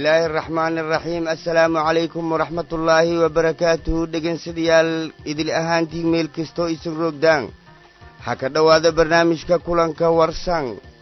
illaahi araxmaani araxiim assalaamu calaykum waraxmat ullaahi wabarakaatuhu dhegeynsadayaal idil ahaantii meel kastoo isin roogdaan ha ka dhowaada barnaamijka kulanka warsan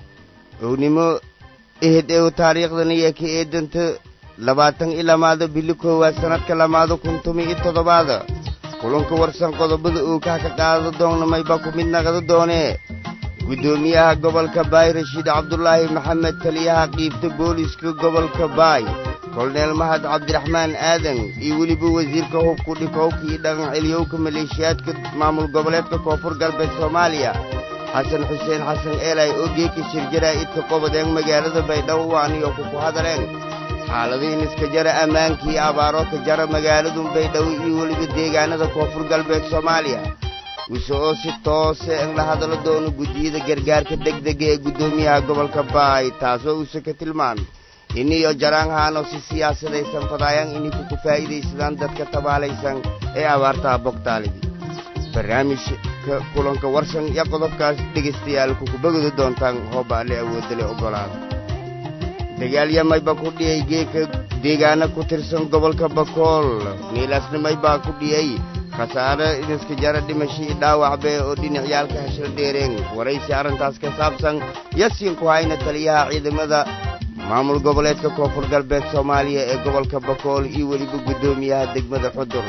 ownimo ehed ew taariikhdan iyo ka eedanta labaatan i lamaada bili koowaad sannadka lamaada kun tumi i toddobaada kulanka warsan qodobada uu kaa ka qaado doonnamay baa ku mid naqda doonee guddoomiyaha gobolka baay rashiid cabdulaahi maxamed taliyaha qiibta booliiska gobolka baay koloneel mahad cabdiraxmaan aadan iyo weliba wasiirka hubku dhikowka iyo dhaqan celiyowka maleeshiyaadka maamul goboleedka koonfur galbeed soomaaliya xasan xuseen xasan eelay oo geeka shirjaraa'idka qobadeen magaalada baydhabo waaniyo kuku hadaleen xaaladiin iska jara ammaankii abaaro ka jara magaaladun baydhabo iyo weliba deegaanada koonfur galbeed soomaaliya wise oo si toose in la hadalo doono guddiyada gargaarka degdega ee guddoomiyaha gobolka baay taasoo uuse ka tilmaamay iniyo jaraanhaano si siyaasadaysan fadaayaan inay kuku faa'iidaysadaan dadka tabaalaysan ee abaartaha bogtaalidii barnaamijka kulanka warsan iyo qodobkaas dhegaystayaal kukubagodi doontaan hoobaale awoodale oggolaada dagaalyamayba ku dhiyey geeka deegaana ku tirsan gobolka bakool miilaasnimay baa ku dhiyey khasaare iniska jara dhimashii dhaawacbe oo dhinacyaalka heshal dheereen waraysi arrintaas ka saabsan yasiin ku hayna taliyaha ciidamada maamul goboleedka koonfur galbeed soomaaliya ee gobolka bakool iyo weliba guddoomiyaha degmada xudur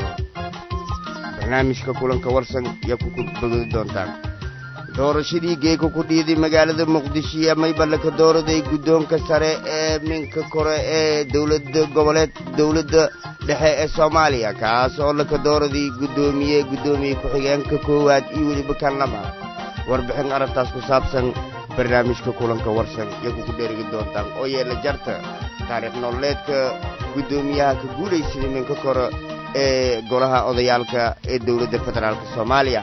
barnaamijka kulanka warsan iyo kuku bogodi doontaan doorashadii geeka ku dhiiday magaalada muqdisho iyo mayballaka dooraday guddoonka sare ee minka kore ee dowladda goboleed dowladda dhexe ee soomaaliya kaas oo laka dooraday guddoomiye guddoomiye ku-xigeenka koowaad iyo weliba kan labaad warbixin arrintaas ku saabsan barnaamijka kulanka warsan iyo kuku dherigi doontaan oo yeela jarta taariikh nololeedka guddoomiyaha ka guulaysaday minka kore ee golaha odayaalka ee dowladda federaalk soomaaliya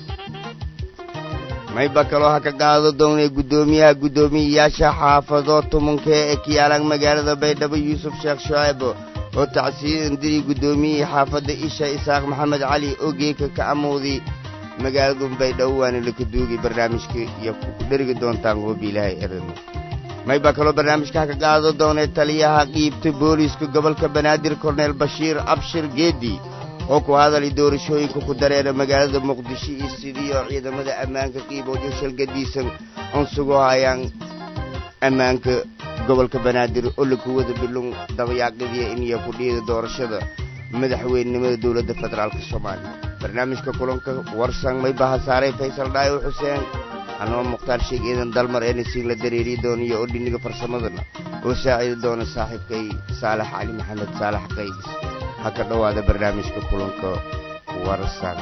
mayba kaloo ha ka qaado doonay guddoomiyaha guddoomiyeyaasha xaafado tumanka ee kiyaalaan magaalada baydhabo yuusuf sheekh shucayb oo tacsiidan diri guddoomiyihii xaafadda isha isaaq maxamed cali oo geeka ka amowday magaaladun baydhabo waana laka duugay barnaamijka iyo ku dherigi doontaan hoobiilahay erano mayba kaloo barnaamijka ha ka qaado doonay taliyaha qiibta booliiska gobolka banaadir korneel bashiir abshir geedi oo ku hadalay doorashooyinka ku dareera magaalada muqdisho iyo sidii oo ciidamada ammaanka qiiboojo shalgadiisan oon sugu hayaan ammaanka gobolka banaadir oo laku wada bilun dabayaaqadiya iniyo ku dhiida doorashada madaxweynenimada dowladda federaalk soomaaliya barnaamijka kulanka warsan mayba hasaaray faysal dhaayo xuseen anoo mukhtaar sheeg eedan dalmar enisiin la dareeriyi dooniyo oo dhiniga farsamadana oo saacidi doona saaxiibkay saalax cali maxamed saalax qaydis ha ka dhowaada barnaamijka kulanka warsan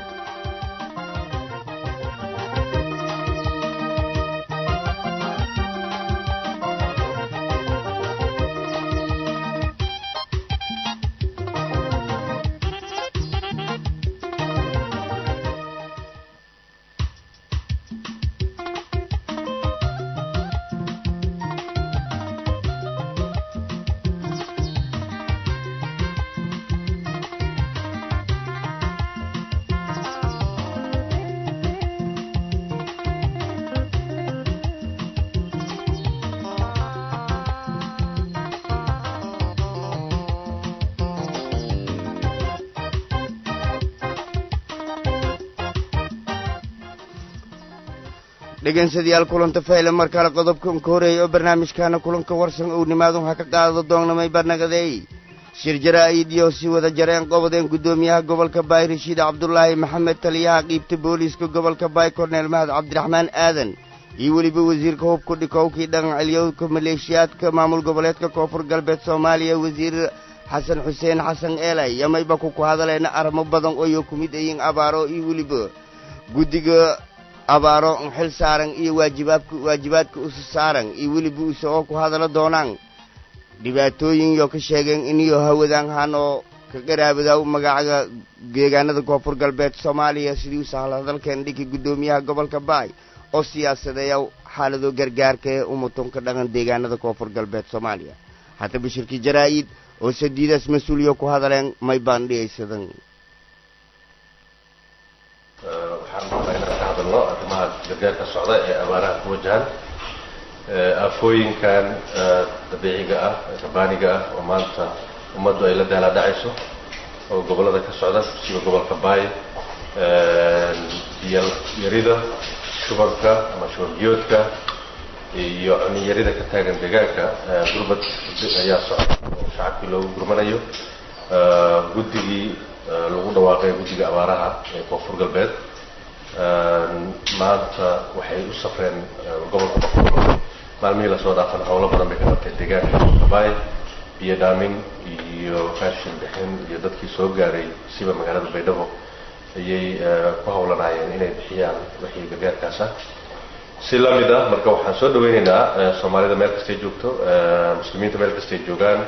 dhegeynsadayaal kulanta fayle mar kale qodobkan ka horeeyay oo barnaamijkaana kulanka warsan ou nimaadun ha ka qaado doonnamay barnagadeey shir jaraa'id iyo si wada jareen qobodeen guddoomiyaha gobolka baay rashiid cabdulaahi maxamed taliyaha qiibta booliiska gobolka baay korneel mahad cabdiraxmaan aadan iyo weliba wasiirka hubka dhikowkii dhaqan celiyowka maleeshiyaadka maamul goboleedka koonfur galbeed soomaaliya wasiir xasan xuseen xasan eelay yamayba kuku hadaleena arrimo badan ooyo ku mid ayiin abaaro iyo weliba guddiga abaaro xil saaran iyo waajibaabka waajibaadka usu saaran iyo weliba use oo ku hadalo doonaan dhibaatooyin yo ka sheegeen iniyo hawadaan hanoo ka qaraabadaa magacaga deegaanada koonfur galbeed soomaaliya sidii u sahla hadalkeen dhinkii guddoomiyaha gobolka baay oo siyaasadeeya xaalado gargaarka ee umutunka dhaqan deegaanada koonfur galbeed soomaaliya haddaba shirkii jaraa'id oo sadiidaas mas-uuliyo ku hadaleen may baan dhiyaysadan waxaan rabaa inaan ka hadalno arrimaha gargaarka socda ee abaaraha ku wajahan aafooyinkan dabiiciga ah rabaaniga ah oo maanta ummaddu ay la daala dhacayso oo gobollada ka socda siba gobolka baay biyo yarida shubanka ama shuban biyoodka iyo cunyarida ka taagan deegaanka gurbad ayaa socda oo shacabkii loogu gurmanayo guddigii lagu dhawaaqay guddiga abaaraha ee koonfur galbeed maanta waxay u safreen gobolka boqol maalmihii lasoo dhaafan howlo badan bay ka qabtay deegaanka baay biyo dhaamin iyo raashin bixin iyo dadkii soo gaaray siba magaalada baydhabo ayay ku howlanaayeen inay bixiyaan wixii gargaarkaas ah si la mid ah marka waxaan soo dhaweynaynaa soomaalida meel kastay joogto muslimiinta meel kastay joogaan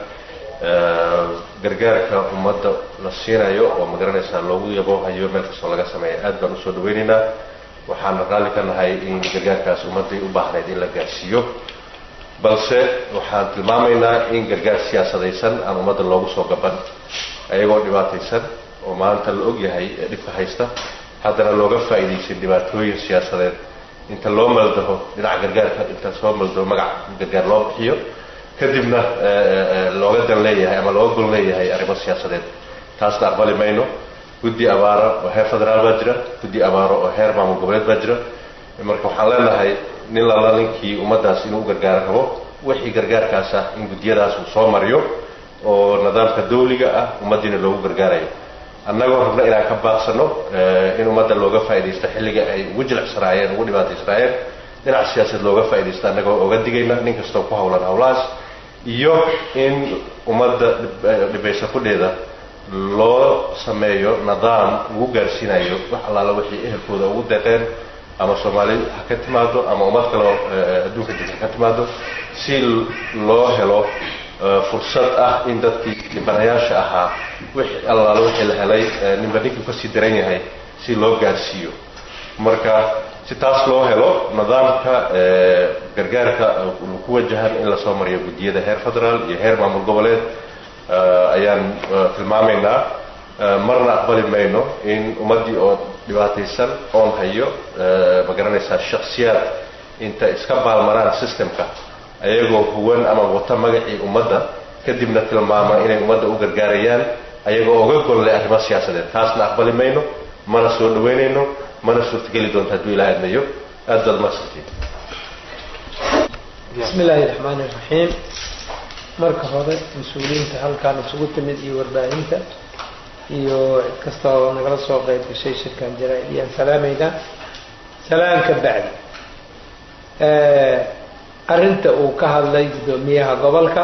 gargaarka ummadda la siinayo oo magaranaysaa loogu yaboohayo meel kastoo laga sameeya aad baan usoo dhaweynaynaa waxaana raalli ka nahay in gargaarkaas ummadday u baahnayd in la gaarsiiyo balse waxaan tilmaamaynaa in gargaar siyaasadaysan aan ummadda loogu soo gaban ayagoo dhibaataysan oo maanta la og yahay ee dhibka haysta haddana looga faa'iidaysan dhibaatooyin siyaasadeed inta loo maldaho dhinaca gargaarka inta soo maldaho magac gargaar loo bixiyo kadibna looga dan leeyahay ama looga gol leeyahay arrimo siyaasadeed taasna aqbali mayno guddi abaaro oo heer federaal baa jira guddi abaaro oo heer maamul goboleed baa jira marka waxaan leenahay nin lala ninkii ummaddaas inuu u gargaaro rabo wixii gargaarkaas ah in guddiyadaas uu soo mariyo oo nidaamka dawliga ah ummaddiina loogu gargaarayo annagoo rabna inaan ka baaqsano in ummadda looga faaidaysto xilliga ay ugu jilicsanaayeen ugu dhibaataysanaayeen dhinac siyaasad looga faaidaysto annagoo oga digayna nin kastoo ku hawlan hawlahaas iyo in ummadda dhibaysa kudheeda loo sameeyo nidaam lagu gaarsiinayo wax allaala wixii ehelkooda ugu deeqeen ama soomaali ha ka timaado ama ummad kaleo adduunka jirta ha ka timaado si loo helo fursad ah in dadkii dhibanayaasha ahaa wix allaala wixii la helay ninba ninkii kasii daran yahay si loo gaarsiiyo marka si taas loo helo nidaamka gargaarka ku wajahan in lasoo mariyo guddiyada heer federaal iyo heer maamul goboleed ayaan tilmaamaynaa marna aqbali mayno in ummaddii oo dhibaataysan oon hayo ma garanaysaa shaksiyaad inta iska baalmaraan systemka ayagoo huwan ama wata magacii ummadda kadibna tilmaama inay ummadda u gargaarayaan ayagoo oga golle arrimo siyaasadeed taasna aqbali mayno mana soo dhaweynayno mana suurtageli doonto hadduu ilaha admayo aad baad mahadsantiin bismi illaahi raxmaani raxiim marka hore mas-uuliyiinta halkaan isugu timid iyo warbaahinta iyo cid kasta oo nagala soo qeyb gashay shirkan jaraa-id iyaan salaamaynaa salaan ka bacdi arrinta uu ka hadlay guddoomiyaha gobolka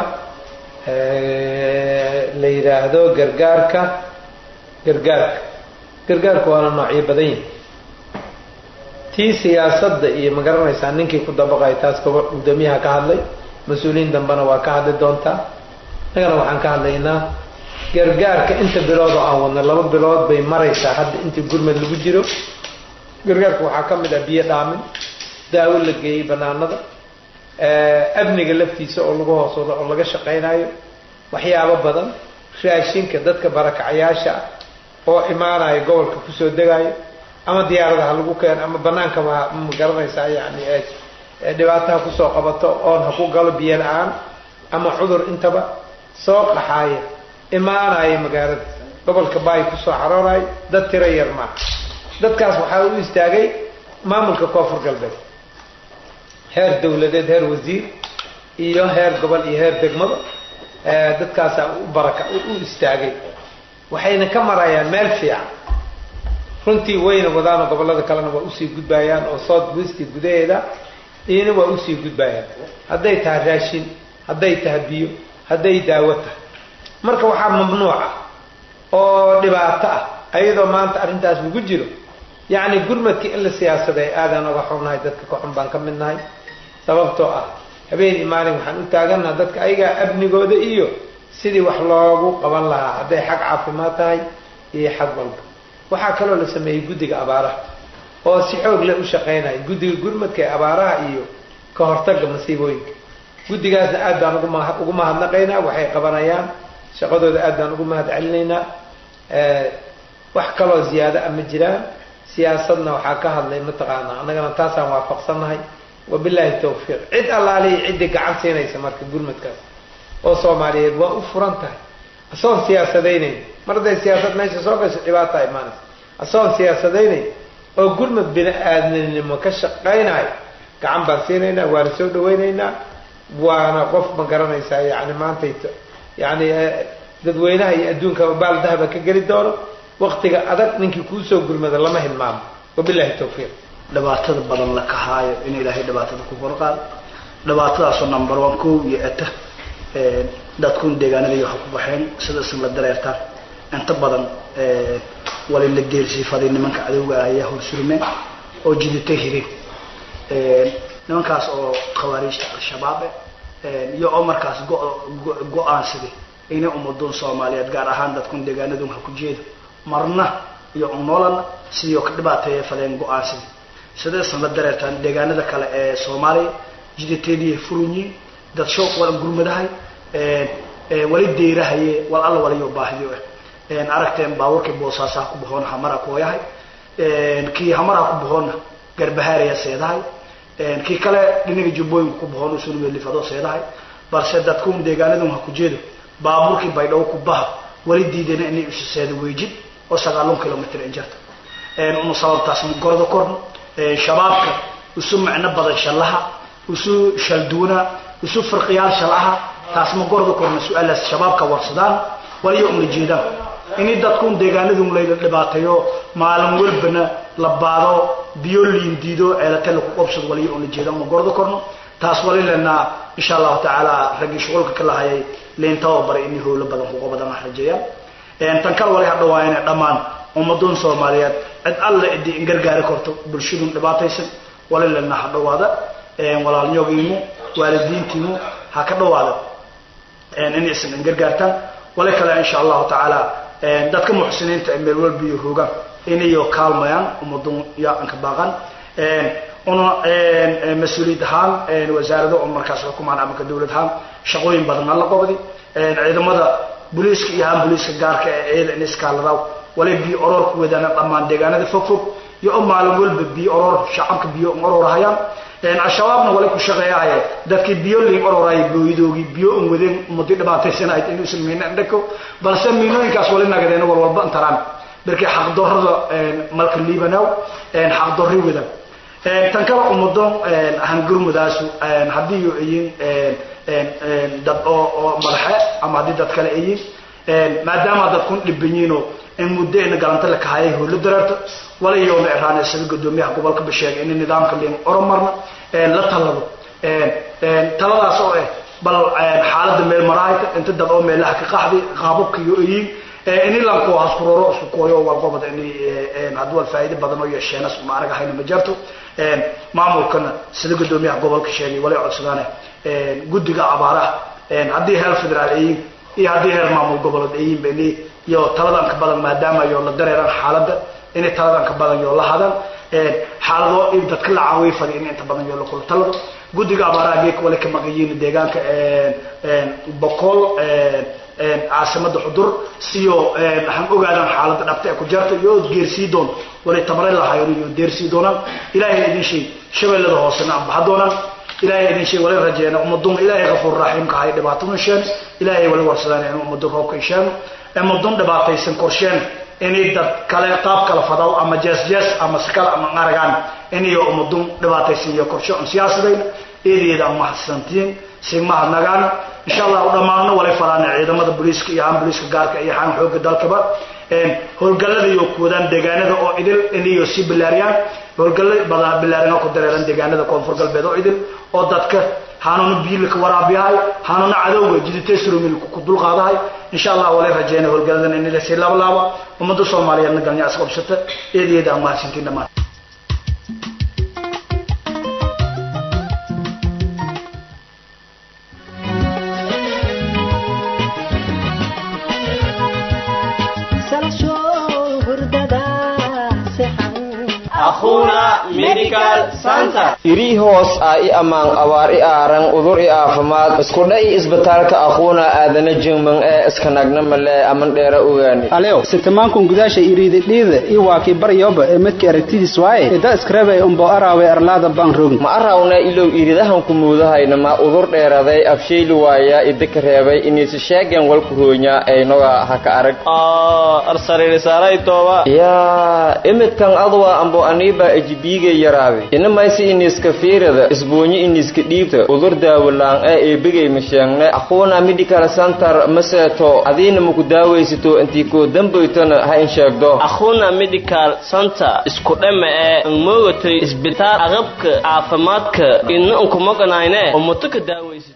la yidhaahdo gargaarka gargaarka gargaarka waana noocyo badan yihi tii siyaasadda iyo ma garanaysaa ninkii ku dabaqay taas gobo guddoomiyaha ka hadlay mas-uuliyiin dambena waa ka hadli doontaa innagana waxaan ka hadlaynaa gargaarka inta bilood oo aan wadna laba bilood bay maraysaa hadda intii gurmad lagu jiro gargaarka waxaa ka mid ah biyo dhaamin daawo la geeyey banaanada amniga laftiisa oo lagu hoosoodo oo laga shaqaynayo waxyaabo badan raashinka dadka barakacayaasha ah oo imaanayo gobolka kusoo degayo ama diyaaradaha lagu keeno ama banaankaba ma garanaysaa yani dhibaataha kusoo qabato oon ha ku galo biyo la-aan ama cudur intaba soo qaxaaya imaanaya magaalada gobolka baay kusoo caroorayo dad tiro yar maaha dadkaas waxaa u istaagay maamulka koonfur galbeed heer dawladeed heer wasiir iyo heer gobol iyo heer degmada dadkaasaa u baraka u istaagay waxayna ka marayaan meel fiican runtii wayna wadaano gobollada kalena waa usii gudbayaan oo south westi gudaheeda iyana waa usii gudbayaan hadday tahay raashin hadday tahay biyo hadday daawo tahay marka waxaa mamnuuca oo dhibaato ah ayadoo maanta arrintaas lagu jiro yacni gurmadkii in la siyaasaday aadaan oga xunnahay dadka ka xun baan ka mid nahay sababtoo ah habeen iyo maalin waxaan u taagannaha dadka ayagaa amnigooda iyo sidii wax loogu qaban lahaa hadday xag caafimaad tahay iyo xag walba waxaa kaloo la sameeyey guddiga abaaraha oo si xoog leh u shaqaynaya guddiga gurmadka ee abaaraha iyo ka hortagga masiibooyinka guddigaasna aad baan uguma ugu mahadnaqaynaa waxay qabanayaan shaqadooda aad baan ugu mahad celinaynaa wax kaloo ziyaado a ma jiraan siyaasadna waxaa ka hadlay mataqaanaa annagana taasaan waafaqsannahay wabilaahi tawfiiq cid allaalihi ciddii gacan siinaysa marka gurmadkaas oo soomaaliyeed waa u furan tahay asoon siyaasadaynayn mar hadday siyaasad meesha soo gasho dhibaata imaanaysa asoon siyaasadaynayn oo gurmad bini aadminimo ka shaqaynayo gacan baan siinaynaa waana soo dhawaynaynaa waana qof ma garanaysaa yani maantayto yani dadweynaha iyo adduunkaba baal dahaba ka geli doono waktiga adag ninkii kuusoo gurmada lama hilmaamo wabilahi tawfiiq dhibaatada badan la kahaayo in ilaahay dhibaatada ku korqaado dhibaatadaasoo number one kow iyo eta dadkun deegaanadii waxa ku baxeen sida isin la dareertaan inta badan wali la geersiifaday nimanka cadowga ah ayaa horsurmeen oo jidita hireen nimankaas oo khawaariijta al-shabaab iyo oo markaas go-aansaday inay ummaduun soomaaliyeed gaar ahaan dadkun deegaanadun ha ku jeedo marna iyo unoolana sidii ka dhibaateeya fadeen go-aansaday sidaysan la dareertaan deegaanada kale ee soomaaliya jiditeedii furunyiin dad shooq wala gurmadahay wali deerahaye wal alla waliyo baahiyo ah aragteen baabuurkii boosaasaha ku bahoona hamara kooyahay kii hamaraha ku bahoona garbahaaraya seedahay kii kale dhinaga jubbooyinka ku bahoona usunmelifado seedahay balse dadkun deegaanadun ha ku jeedo baabuurkii baydhabo ku baha wali diidana inay isu seeda weejid oo sagaalon kilomitr injarta unu sababtaas gorda korno shabaabka isu micno badan shallaha isu shalduuna isu firqiyaal shalaha taas ma gorda korno su-aalaas shabaabka warsadaan waliyo una jeedaan ini dadkun deegaanadun layla dhibaateeyo maalin walbana la baado biyo liindiido ceelate laku qobsado waliyo una jeedaan ma gorda korno taas wali lenaa insha allahu tacaala raggii shuqulka ka lahayay leentaba baray inay howlo badan kuqa badan ah rajeeyaan tan kale wali hadhawaa inay dhammaan ummaduun soomaaliyeed cid alle idii in gargaari karto bulshadun dhibaataysan wali lenaa ha dhawaada walaalnyogiimu waalidiintiimu ha ka dhawaada inaysan in gargaartaan wali kale insha allahu tacaala dadka muxsiniinta ee meel walba iyo hoogaan inayo kaalmayaan ummaduun yaa anka baaqan una mas-uuliyad ahaan wasaarado oo markaas xukumaan amaka dawlad ahaan shaqooyin badan alla qobdi ciidamada booliiska iyo ahaan booliiska gaarka ee ciida in iskaaladaw wali biyo oroor ku wadaana dhammaan deegaanada fog fog iyo o maalin walba biyo oroor shacabka biyo ororahayaan al-shabaabna wali ku shaqeeyahay dadkii biyo liin ororaya booyadoogi biyo un wadeen umadi dhibaataysanayd inuusan miina indhako balse miinooyinkaas wali nagadeen war walba intaraan markii xaqdarrada malka liibanow xaqdarri wadan tan kale ummadoon hangurmudaasu haddii ayin dad oo oo madaxe ama haddii dad kale ayin maadaama dadkun dhibanyiinoo in muddo ina galanta la kahayay howlo dareerta walayoona eraane sida gudoomiyaha gobolka ba sheegay in nidaamka liin oromarna la talado taladaas oo ah bal xaaladda meel maraayta inta dad oo meelaha ka qaxday qaababka iyo ayin ini lanko haskuroro isku kooyo walqobad in haddii wal faa'iido badan oo yeesheenas uma anaga hayna ma jirto maamulkana sida gudoomiyaha gobolka sheegay walay codsadaane guddiga abaaraha haddii heer federaal ayin iyo haddii heer maamul goboleed ayin bani iyo taladan ka badan maadaama yo la dareeran xaaladda inay taladan ka badan yo la hadan xaalado in dadka la caawiya fadi in inta badan yo la kula talado guddiga abaaraha geeka wali ka maqayiin deegaanka boqol caasimada xudur siyo waxaan ogaadaan xaaladda dhabta ee ku jarta iyo geersii doon walay tabare lahayn iyo deersii doonaan ilaahay idin sheeg shabeellada hoosena aan baxa doonaan ilaahay idin sheeg walay rajeena ummaduun ilaahay kafuur raxiimka ahay dhibaatadun sheen ilaahay wali warsadaan in ummadun roobka isheeno ummadun dhibaataysan korsheen inay dad kale qaab kala fadaw ama jees jees ama si kale ama aragaan inayo ummadun dhibaataysan iyo korshe on siyaasadayna eedeeda aan mahadsantiin sigmaha nagaana insha allah u dhammaano walay falaana ciidamada booliiska iyo ahaan booliiska gaarka iyo ahaan xoogga dalkaba howlgallada iyo kuwadaan deegaanada oo idil inayo sii bilaariyaan howlgalla badan bilaarina ku dareeran deegaanada koonfur galbeed oo idil oo dadka hanuuna biilka waraabiyahay hanuuna cadowga jiditeysromilka ku dulqaadahay insha allah walay rajeyna howlgalladan in lasii laablaaba ummadda soomaaliyeedna galnya isqabsata eedeeda aan mahadsantiin dhammaan akhuna medical center iri hoos ah i ammaan abaar i aaran udur i aafimaad iskudha i isbitaalka aquuna aadana jingman ee iskanagna male aman dheera ogaani aleo sitamankun gudaasha iriididhiida i waakii baryoba ee midka aragtidiis waaye ida iskarabay umbo araawe arlaada baan rogin ma arawna ilow iridahanku muudahayna ma udur dheeraday afshayli waaya idika reebay iniisi sheegen walku roonya aynoga haka arag yaa imidkan adwa ambo aniiba ejibiigay yaraaday inamaysi iniiska fiirada isboonyi iniiska dhiibta udur daawalaan ee eebigay masheegne aquuna medical center maseeto adiina maku daawaysato intii koo dambaytona ha in sheegdo akhuna medical center isku dhama ee moogatay isbitaal aqabka caafimaadka ina unkumaganayne umuto ka daawaysid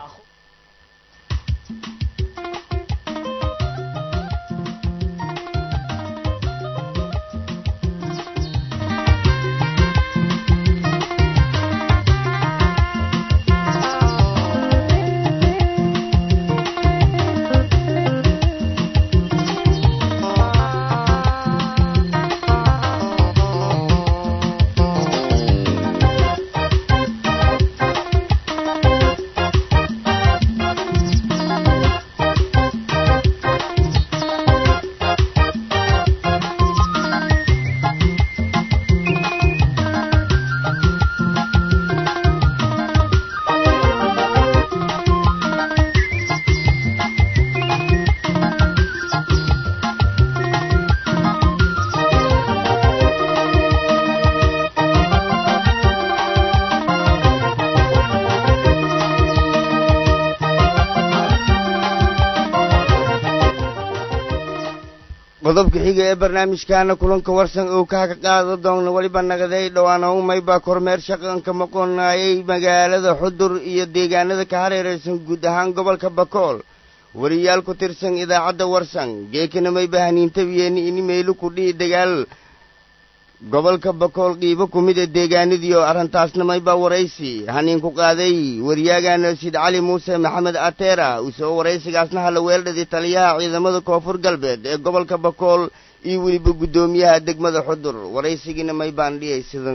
qodobka xiga ee barnaamijkaana kulanka warsan uu kaga qaado doona weliba nagaday dhowaan howmay baa kormeer shaqanka maqonaayay magaalada xudur iyo deegaanada ka hareeraysan guud ahaan gobolka bakool wariyaal ku tirsan idaacadda warsan geekanamay baa haniintabiyeeni ini meylu ku dhihi dagaal gobolka bakool qiibo ku mid a deegaanadii oo arrintaasnamay baa waraysi haniin ku qaaday waryaagana sid cali muuse maxamed ateera usoo waraysigaasna hala weeldhadi taliyaha ciidamada koonfur galbeed ee gobolka bakool iyo weliba guddoomiyaha degmada xudur waraysigiina may baan dhiyay sidan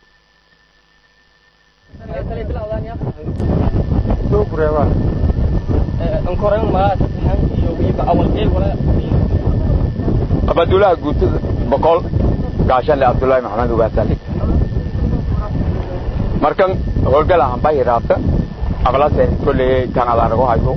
abadulaha guutada boqol gaashanle abdullaahi maxamed ugaasali markan howlgalahan bay raabta aqlase kolley tanaad arago hayso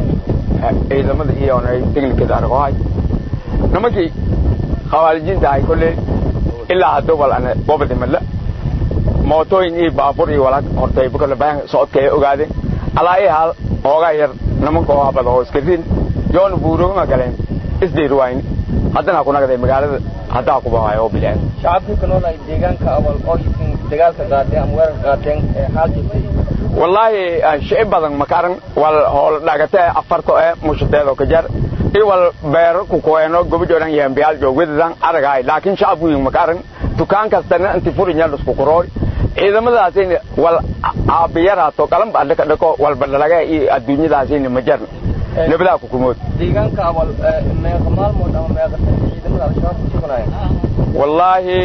ciidamada iyo teknikada arago hay nimankii khawaarijinta ahay kolley ilaa haddo wal ane bobadimadla mootooyin iyo baabur iyo walaag hortay bukolle bayan socodka ay ogaadeen alaa i haal hoogaa yar nimanka oo habada oo iska rin yoona buurogama galeen isdhiirwayni haddana ha ku nagday magaalada haddaa ku bahayo oo bileen shacabkii ku nool ay deegaanka awal oo isin dagaalka qaadeen ama weerarka qaadeen ee xaal jirtay wallaahi shici badan makaran wal hool dhagate afarto ee mushateedo ka jar i wal beero ku koeno gobijodan yembiyaal joogwadadan aragahay laakiin shacabku yin makaran dukaan kastana inti furinya lusku kurooy ciidamadaasina wal caabiyaraato qalamba adhaka dhako walba dhalaga iyo adduunyadaasina ma jarna nabadaa ku kumood deegaanka awal meeqa maalmood ama meeqa sano ciidamada al-shabaab ku sugnayeen wallaahi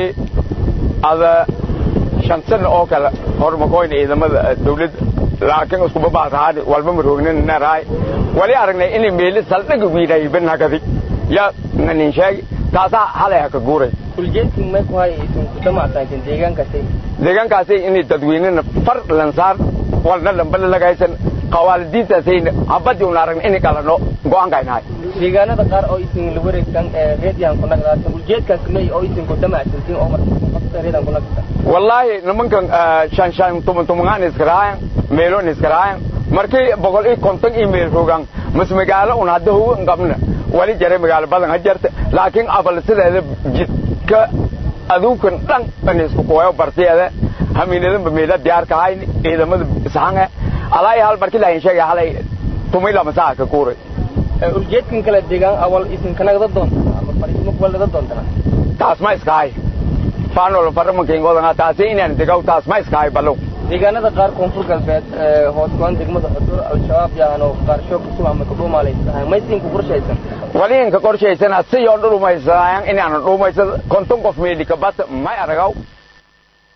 ada shan sano oo kale hormakoyna ciidamada dawladda laakiin iskuba baatahaani walba maroognin naraay wali aragnay inay meeli saldhiga wiidhayban hagadi ya nanin sheegi taasaa halay haka guuray uljeedkin may ku hay isin ku damacsantin deegaankaasay deegaankaasi inay dadweynena far lansaar walna dhambala lagaysan qawaalidiintaasayna habadii una aragna inay qalano go'aankaynahay deegaanada qaar oo isin la wareegsan ee reediyan ku nagdaatan uljeedkaas may oo isin ku damacsantin oo marka reedan ku nagdata wallaahi nimankan shan shan tuman tumangaan iskaraayan meeloon iskaraayan markii boqol iyo konton iyo meel rogaan mas magaalo un hadda huwa qabna wali jaray magaalo badan ha jarta laakiin abal sideeda jidka aduunkan dhan in isku kuwayo bartiyeeda hamiinadanba meela diyaarka ahayn ciidamada ishange alaa iyo hal markii laahin sheegay halay tumay lama saa ka kuuray uljeedkan kale deegaan awal isin ka nagda doonta ama fariismo kuwa laga doontana taas ma iskahay faanol faramankaingoodanga taasi inaan degaw taas ma iskahay balow deegaanada qaar koonfur galbeed hoos goan degmada xudur al-shabaab yaano qaarsho kusug ama ku dhuumalaysahay maysiin ku qorshaysan wali inka qorshaysana si yoo dhulumaysanayan inaanu dhuumaysada konton qof meedhika bata may aragaw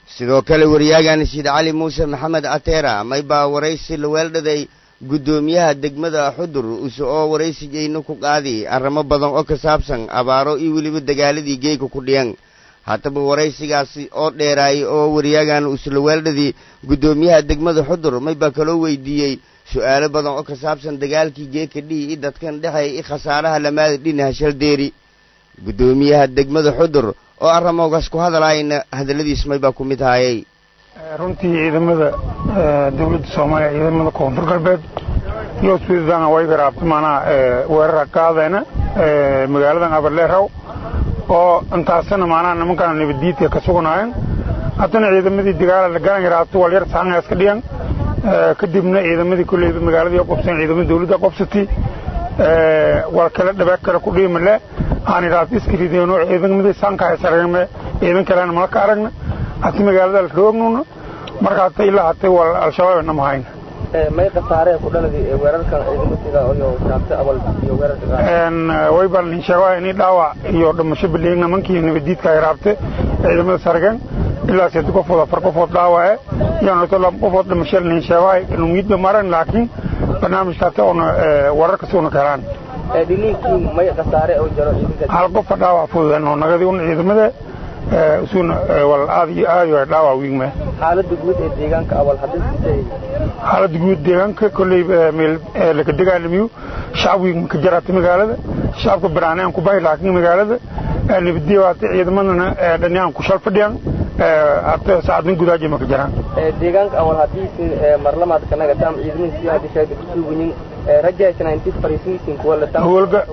sidoo kale wariyaagan siid cali muuse maxamed ateera may baa waraysi la weeldhaday guddoomiyaha degmada xudur use oo waraysigayna ku qaadi arrimo badan oo ka saabsan abaaro iyo weliba dagaaladii geega ku dhiyan haddaba waraysigaasi oo dheeraayay oo wariyaagan usla weeldhadii guddoomiyaha degmada xudur may baa kaloo weydiiyey su'aalo badan oo ka saabsan dagaalkii geeka dhihi i dadkan dhexeey i khasaaraha lamaada dhinaha shaldeeri guddoomiyaha degmada xudur oo arramoogaas ku hadalaayna hadalladiis may baa ku mid haayay runtii ciidamada dawladda soomaaliya ciidamada koonfur galbeed iyo suudana way garaabta maanaa weerara qaadeena magaaladan abarleeraw oo intaasina maanaa nimankana nabaddiidka ka suganaayeen haddana ciidamadii dagaala la garan yaraabta walyar saanga iska dhiyan kadibna ciidamadii kolleyba magaaladii qobsan ciidamada dawladda qobsatay war kale dhabeeg kale ku dhiimale aan idhaahdo iska rideeno ciidamadii saanka isaragme ciidan kalena mala ka aragna hati magaalada la roognuna marka hata ilaa hatay wal al-shabaab nama hayn may khasaaree ku dhaladi weerarkan ciidamadiga iyo shaabta abal iyo weerarka way bal nin sheego ini dhaawac iyo dhimasho bileeg nimankii nabadiidka ay raabte ciidamada sargeen ilaa saddex qofood afar qofood dhaawace iyo noto laba qofood dhimasho nin sheego numiidba maran laakiin barnaamijka hata una wararka suuna ka helaan dhiliinkii may khasaare oo jiro hal qofa dhaawac fududan oo nagadii un ciidamada suuna wal aad iyo aad iyo dhaawac wiigme xaaladda guud ee deegaanka awal haddii xaaladda guud deegaanka kolley meel laga dagaalamiyo shacab wiigma ka jaraata magaalada shacabka banaanaan ku bahi laakiin magaalada nabadiyo hata ciidamadana dhaniyaan ku shal fadhiyaan hata saacadin gudaaji ma ka jaraan deegaanka awal haddii marlamaad kanaga taam ciidamadiisi hadii sheegay kusuugayin rajaysan intii fariisinaysin kuwa la taam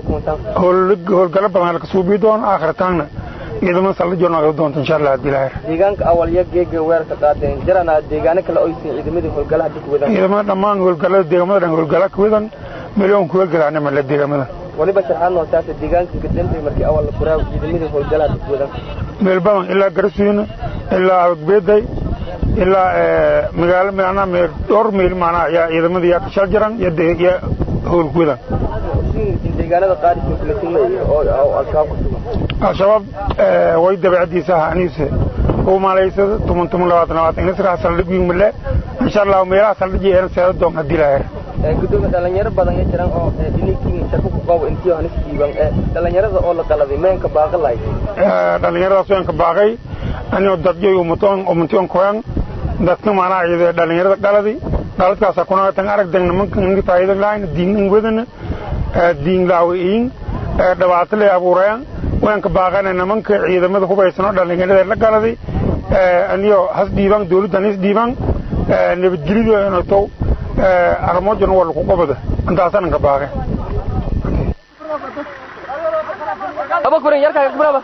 howlgalo badan la kasuubii doono aakhirataanna ciidamada saldhijo noqon doonta insha allah haddii ilaahir deegaanka awal ya geega weerarka qaadeen jarana deegaano kale oysin ciidamadii howlgalaha dib wadan ciidamada dhammaan howlgalada deegamada dhan howlgala ka wadan milyoon ku howlgalaana male deegamada waliba sharxaad nootaasa deegaanka gadambay markii awal la furaa ciidamadii howlgalaha dib wadan meel badan ilaa garasuina ilaa abagbeeday ilaa magaalo macnaa meel dhowr meel macnaa ayaa ciidamadii yaa kashal jiran iyo howl ku wadan deegaanada qaarkiisa kala timay oo al-shabaab ku sugan al-shabaab way dabeecadiisa ahaniise ugu malaysada tuman tuman labaatan labaatan inasraa saldhig wiigmale insha allah meelaha saldhigi eena seeda doon haddii laheer gudoomiya dhalinyaro badan ya jiran oo dhininkii shako ku qabo intii hanis diiban dhalinyarada oo la qaladay meenka baaqi lahayd dhalinyaradaas weenka baaqay anigoo dadyoy umatoon umantion koyan dadka maanaa ciide dhalinyarada qaladi qaladkaasa kunagatan aragdan nimanka ninka faa'iidan lahayn diin wadana diin laawiin dhibaato lay abuurayaan weenka baaqana nimanka ciidamada hubaysan oo dhalinyarada la galaday aniyo has dhiibaan dawladdan is dhiibaan nabadgelyadu notow armoojana waa lagu qabada intaasanan ka baaqay aba kurin yarkaaga kubraba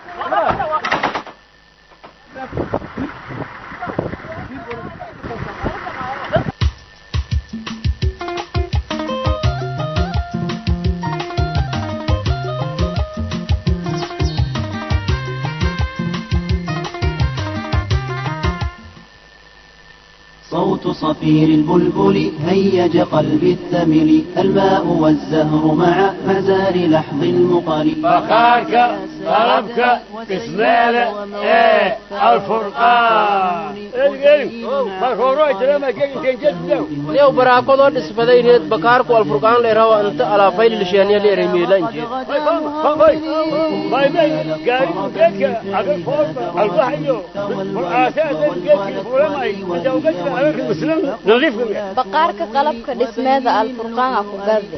صوت صفير البلبل هيج قلبي الثمل الماء والزهر مع مزار لحظ المقل بخارك طلبك اسماله ايه الفرقان yow baraakadoo dhisbadayneed bakaarku alfurqaan leerawa inta alaafayl lisheeniya leeremiilanjeed baqaarka qalabka dhismeeda alfurqaan a ku gadi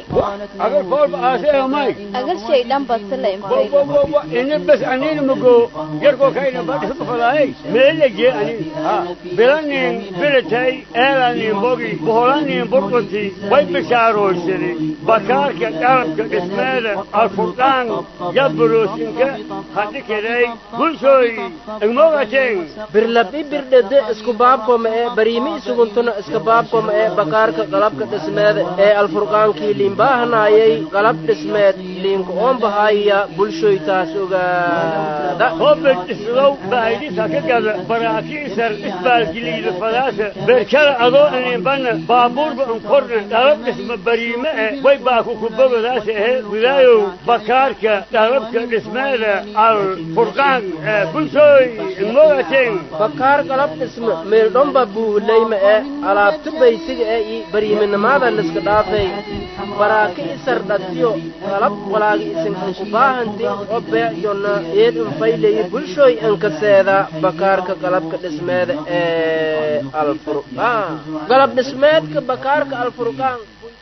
agal shay dhan basila bas anina mago yarkoo kayna badhiska falaay meela jee anin bilanin bilatay eelanin bogi boholanin burqunti way bishaaroysaday bakaarka qalabka dhismeeda alfurqaan yaburoosinka hadhikiday bulshooy igmogateen birlabi birdhede isku baabkoma ee bariimi isuguntuna iska baabkoma ee bakaarka qalabka dhismeeda ee alfurqaankii liinbaahanaayay qalab dhismeed liinka oonbahaya bulshoy taas ogaada hobed islow baahidisa ka gada baraakiisar isbaalgiliida fadaasa berkada adoo inimbana baabuurba unkorna dhalab dhisma bariime eh way baaku kubogadaas ahe gudaayow bakaarka dhalabka dhismeeda al furqaan bulshooy mogateen bakaar qalab dhisme meeldhomba buuleyma ee alaabta baysiga ee i bariiminimada liska dhaafay baraaka isar dhatiyo qalab walaaga isinkanku baahanti oo beecyona eed infayleyi bulshooy inkaseeda bakaarka qalabka dhismeeda ee alfurqaan qalab dhismeedka bakaarka alfurqaan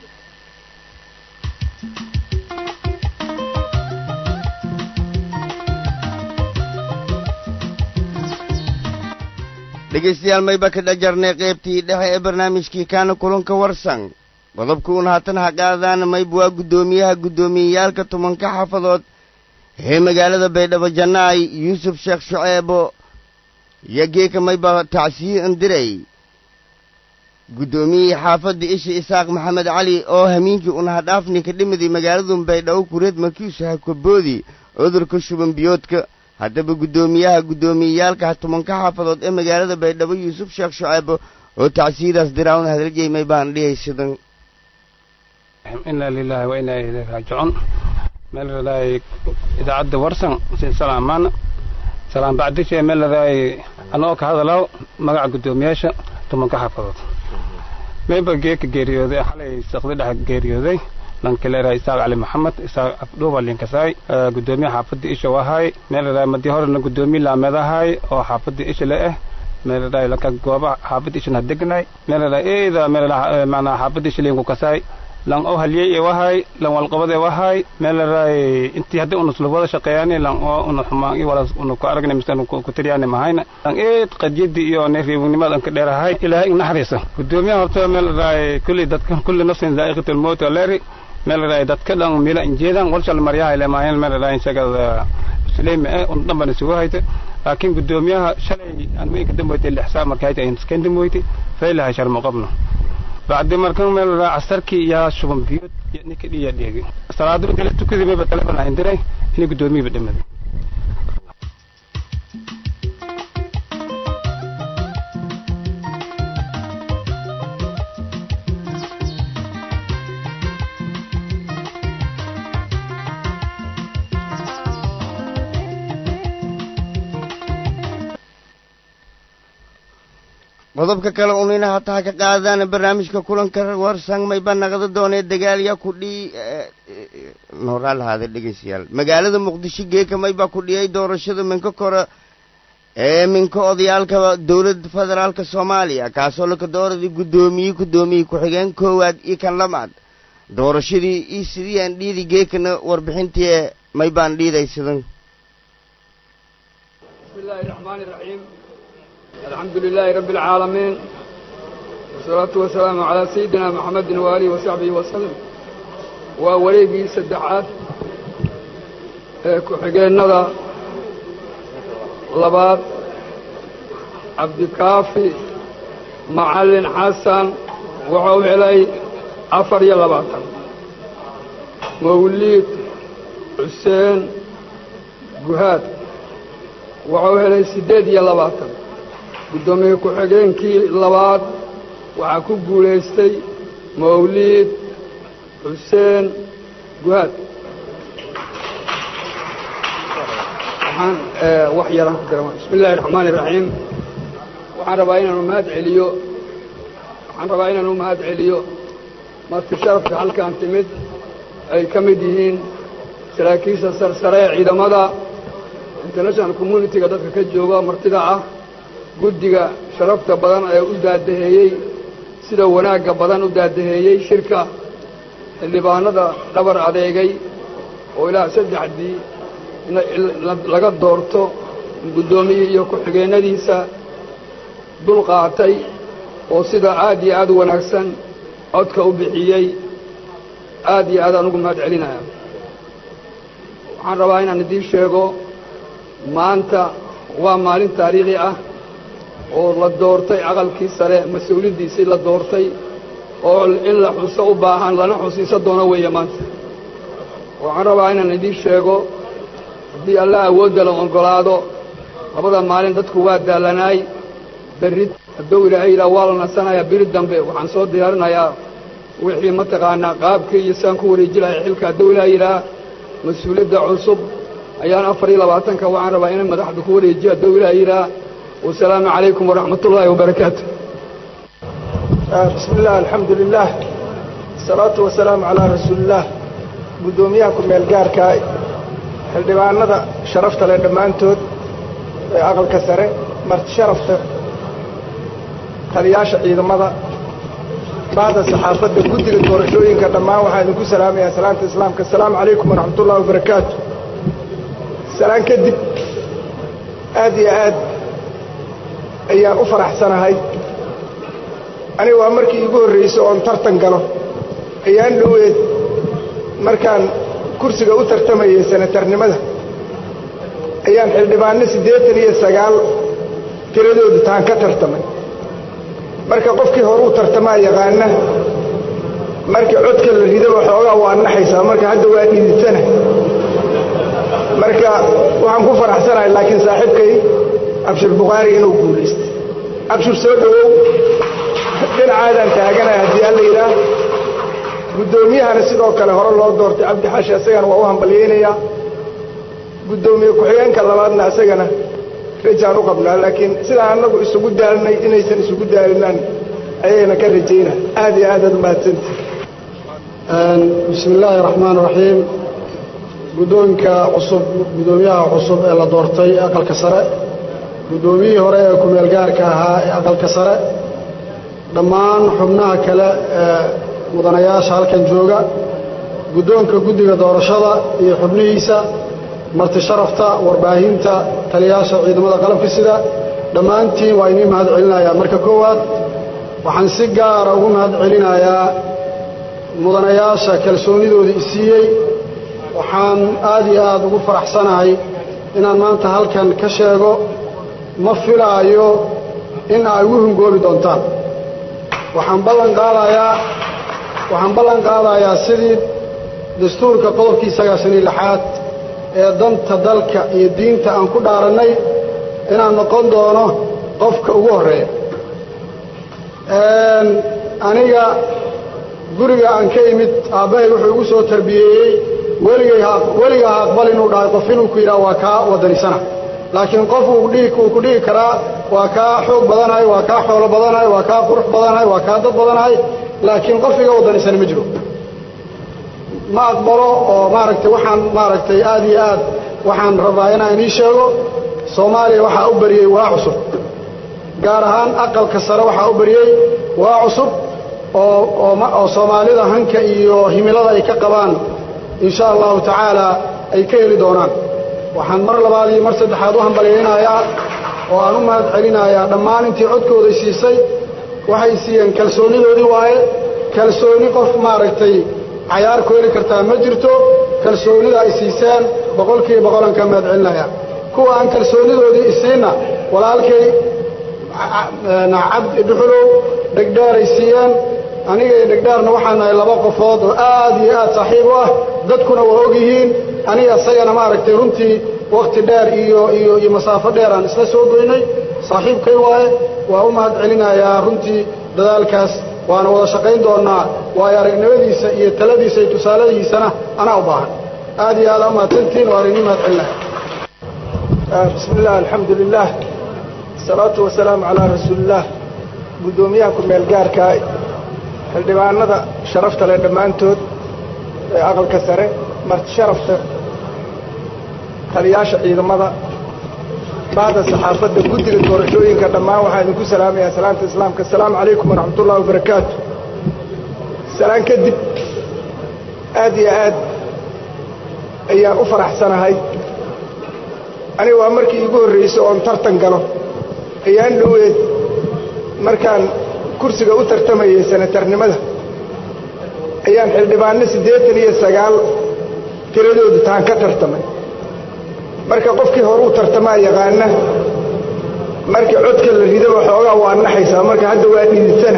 dhegaystayaal mayba ka dhajarnay qaybtii dhexe ee barnaamijkii kaana kulanka warsan qodobkuun haatan ha qaadaan mayb waa guddoomiyaha guddoomiyeyaalka tobanka xaafadood ee magaalada baydhabo jannaay yuusuf sheekh shuceebo iyo geeka mayba tacsiye indiray guddoomiyihii xaafadda isha isaaq maxamed cali oo hamiinkii unahadhaafni ka dhimiday magaaladun baydhabo kureed markiisu hakoboodi cudurka shuban biyoodka haddaba guddoomiyaha guddoomiyeyaalka tobanka xaafadood ee magaalada baydhabo yuusuf sheekh shuceebo oo tacsiyadaas diraawna hadaljeymay baan dhihay sidan inaa lilaahi wa inaa ilayhi raajicuun meel ladaay idaacadda warsan sin salaamaan salaam bacdishe meel ladaay anoo ka hadalaw magaca guddoomiyaasha tobanka xaafadood mayba geeka geeriyooday xalay saqdi dhex geeriyooday lankaleera isaaq cali maxamed isaaq afdhuuba linkasaay guddoomiyaha xaafadda isha wahay meel ladaay madii horena guddoomiye laameed ahay oo xaafadda isha le ah meel ladaay lanka gooba xaafadda ishan hadegnay meel ladaay eeda meel macnaa xaafadda isha linku kasaay lan oo haliyey ee wahay lan walqabad ee wahay meel ladaay intii hadda una sula wada shaqeeyaani lan oo una xumaan iyo wala una ku aragnay mise ku tiriyaani mahayna lan eed qadiyadii iyo neefreebnimada anka dheerahay ilaahay ignaxariisa guddoomiyaha horta meel ladaay kulli dadka kulli nafsin daa'iqatul mawt leeri meel ladaay dadka dhan mila injeedan walshal maryaha ile maayan meel ladaay shagada musliim ee un dhanban isugu hayta laakiin guddoomiyaha shalay aan weynka damboytay lixsaa marka hayta ayn iskan damboytay faylaha sharmo qabno bacdi markan meel ladaay casarkii yaa shuban biyood iyo ninka dhiya dheegi salaadu inta la tukadii mayba telefon ahin diray inay guddoomiyaba dhamaday qodobka kale unina hataa ka qaadaan barnaamijka kulanka warsan mayba naqda doonee dagaalya ku dhii nooraa lahaada dhegeystayaal magaalada muqdisho geeka mayba ku dhiyay doorashada minka kore ee minka odayaalka dowladda federaalka soomaaliya kaasoo laka dooradii guddoomiye guddoomiye ku-xigeen koowaad iyo kan lamaad doorashadii iyo sidii aan dhiidi geekana warbixintii maybaan dhiiday sidan بسم الله الرحمن الرحيم الحمد لله رب العالمين والصلاة والسلام على سيدنا محمد وآله وصحبه وسلم ووليقي سدحات كحقين نضا لباد عبد الكافي معلن حسن وحو علي عفر يلباتا موليد حسين جهاد wuxuu helay siddeed iyo labaatan guddoomiye ku-xigeenkii labaad waxaa ku guulaystay mawliid xuseen guhaad waxaan wax yaraan ku dara bismi illaahi raxmaani iraxiim waxaan rabaa inaanu mahad celiyo waxaan rabaa inaanu mahad celiyo marti sharafka halkaan timid ay ka mid yihiin saraakiisha sarsare ee ciidamada international communitiga dadka ka jooga martida ah guddiga sharafta badan ee u daadaheeyey sida wanaagga badan u daadaheeyey shirka xildhibaanada dhabar adeegay oo ilaa saddexdii laga doorto guddoomiyii iyo ku-xigeennadiisa dul qaatay oo sida aad iyo aad u wanaagsan codka u bixiyey aad iyo aad aan ugu mahad celinaya waxaan rabaa inaan idiin sheego maanta waa maalin taariikhi ah oo la doortay aqalkii sare mas-uuliyaddiisii la doortay oo in la xuso u baahan lana xusiiso doono weeye maanta waxaan rabaa inaan idiin sheego haddii allah awoodda la oggolaado labada maalin dadku waa daalanaay berri hadduu ilaahay yidhaha waa la nasanayaa beri dambe waxaan soo diyaarinayaa wixii mataqaanaa qaabkii iyo saan ku wareeji lahay xilka hadduu ilaahay yidhaha mas-uuliyadda cusub ayaan afar iyo labaatanka waxaan rabaa inay madaxda ku wareejiyo hadduu ilaahay yidhaha wasalaamu calaykum waraxmat ullaahi wabarakaatu bismi illah alxamdu lilah asalaatu wasalaamu calaa rasuulillaah guddoomiyaha ku-meel gaarka xildhibaanada sharafta leh dhammaantood ee aqalka sare marti sharafta taliyaasha ciidamada bacda saxaafadda guddiga doorashooyinka dhammaan waxaan idinku salaamayaa salaanta islaamka asalaamu calaykum waraxmat ullahi wabarakaatu salaan kadib aad iyo aad ayaan u faraxsanahay aniga waa markii iigu horraysay oon tartan galo ayaan dhoweed markaan kursiga u tartamayay senatarnimada ayaan xildhibaanno siddeetan iyo sagaal tiradoodu taan ka tartamay marka qofkii hore u tartamaa yaqaana markii codka la rido waxoogaa waa naxaysaa marka hadda waa dhiditana marka waxaan ku faraxsanahay laakiin saaxiibkay abshir bukhaari inuu guulaystay abshir soo dhowow dhinacaadaan taaganahay haddii alla yidhaah guddoomiyahana sidoo kale hore loo doortay cabdi xashi isagana waa u hambalyaynayaa guddoomiye ku-xigeenka labaadna isagana rajaan u qabnaa laakiin sidaan annagu isugu daalinay inaysan isugu daalinaan ayayna ka rajayna aad iyo aadaad umahadsanti bismi illaahi raxmaan raxiim guddoonka cusub guddoomiyaha cusub ee la doortay aqalka sare guddoomiyihii hore ee ku-meel gaarka ahaa ee aqalka sare dhammaan xubnaha kale ee mudanayaasha halkan jooga guddoonka guddiga doorashada iyo xubnihiisa marti sharafta warbaahinta taliyaasha ciidamada qalabka sida dhammaantiin waa inii mahad celinayaa marka koowaad waxaan si gaara ugu mahad celinayaa mudanayaasha kalsoonidooda isiiyey waxaan aad iyo aad ugu faraxsanahay inaan maanta halkan ka sheego ma filaayo in ay ugu hungoobi doontaan waxaan ballan qaadayaa waxaan ballan qaadayaa sidii dastuurka qodobkii sagaashan iyo lixaad ee danta dalka iyo diinta aan ku dhaarannay inaan noqon doono qofka ugu horreeya aniga guriga aan ka imid aabbahay wuxuu igu soo tarbiyeeyey weligay weliga ha aqbal inuu dhahay qof inuu ku yidhaha waa kaa wadanisana laakiin qof uu ku dhihi karaa waa kaa xoog badanahay waa kaa xoolo badanahay waa kaa qurux badanahay waa kaa dad badanahay laakiin qof iga wadanisana ma jiro ma aqbalo oo maaragtay waxaan maaragtay aad iyo aad waxaan rabaa inaan inii sheego soomaaliya waxaa u bariyey waa cusub gaar ahaan aqalka sare waxaa u bariyey waa cusub oo oo soomaalida hanka iyo himilada ay ka qabaan insha allahu tacaala ay ka heli doonaan waxaan mar labaad iyo mar saddexaad u hambalyaynayaa oo aan u mahad celinayaa dhammaan intii codkooday siisay waxay siiyeen kalsoonidoodii waaye kalsooni qof maaragtay cayaar ku heli kartaa ma jirto kalsoonida ay siiseen boqolkiiba boqolan ka mahad celinaya kuwa aan kalsoonidoodii isiinna walaalkay cabdi dhuxulow dhegdheeray siiyeen aniga iyo dhegdheerna waxaan nahay laba qofood oo aad iyo aad saaxiib u ah dadkuna waa og yihiin aniga isagana maaragtay runtii wakhti dheer iyo iyo iyo masaafo dheer aan isla soo goynay saaxiibkay waaye waa u mahad celinayaa runtii dadaalkaas waana wada shaqayn doonnaa waayo aragnimadiisa iyo taladiisa iyo tusaaladiisana anaa u baahan aad iyo aad umahadsantiin waan inii mahad celinaya bismi illah alxamdu lilah asalaatu wasalaamu calaa rasuulillaah guddoomiyaha ku-meel gaarka xildhibaanada sharafta leh dhammaantood ee aqalka sare marti sharafta taliyaasha ciidamada bacda saxaafadda guddiga doorashooyinka dhammaan waxaan idinku salaamayaa salaanta islaamka asalaamu calaykum waraxmat ullahi wabarakaatu salaan kadib aad iyo aad ayaan u faraxsanahay aniga waa markii iigu horraysay oon tartan galo ayaan dhoweed markaan kursiga u tartamayay senatarnimada ayaan xildhibaanno siddeetan iyo sagaal tiradoodu taan ka tartamay marka qofkii hore u tartamaa yaqaana markii codka la rido waxoogaa waa naxaysaa marka hadda waa dhiditana